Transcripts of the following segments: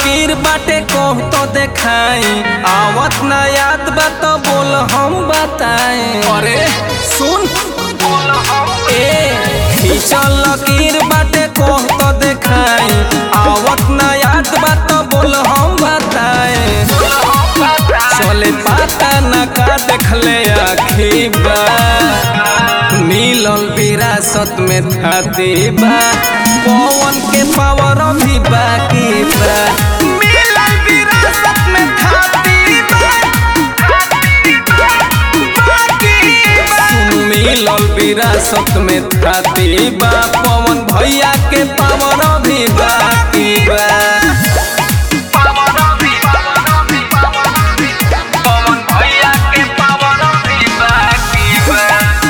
लकीर बाटे कह तो देखाई आवत ना याद बा तो बोल हम बताए अरे सुन ए खींचल लकीर बाटे कह तो देखाई आवत ना याद बा तो बोल हम बताए चले पाता ना का देखले आखी बा मिलल विरासत में थाती बा पवन के पावर भी बाकी बा मिलल विरासत में थाती बा सुन मिलल विरासत में थाती बा पवन भैया के पावर भी बाकी बा पवन भैया के पावर भी बाकी बा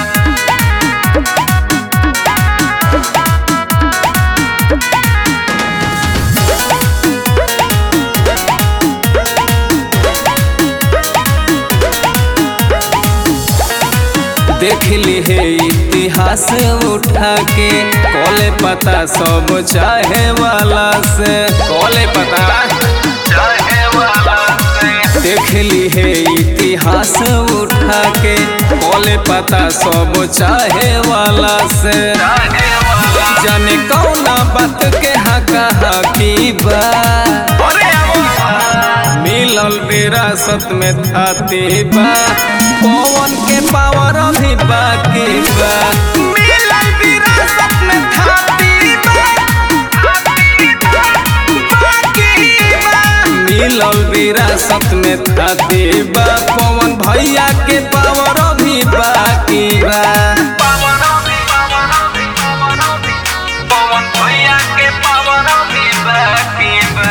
देख ली है इतिहास उठा के कॉले पता सब चाहे वाला से कॉले पता चाहे वाला से देख ली है इतिहास उठा के कॉले पता सब चाहे वाला से जाने कौना बात के हका हकी बा मिलल विरासत में थाती बा पवन के पावर भी बाकी बा मिलल विरासत में थाती बा मिलल विरासत में थाती बा पवन भैया के पावर भी बाकी बा पवन भैया के पावर भी बाकी बा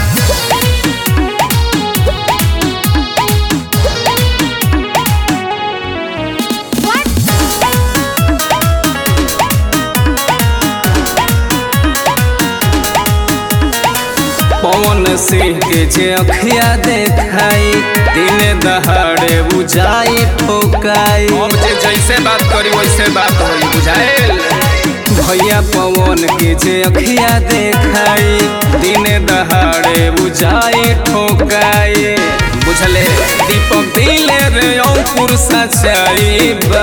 पवन सिंह के जे अखिया देखाई दिन दहाड़े बुझाई ठोकाई अब जे जैसे बात करी वैसे बात होई बुझाएल भैया पवन के जे अखिया देखाई दिन दहाड़े बुझाई ठोकाई बुझले दीपक दिले रे अंकुर सचाई बा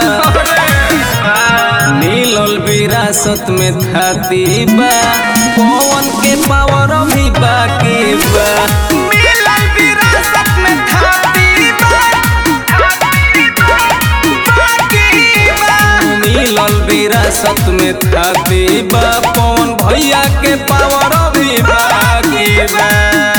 मिलल विरासत में थाती बा पवन के पावर भी बाकी बा मिलल विरासत में थाती बा मिलल विरासत में थाती बा पवन भैया के पावर भी बाकी बा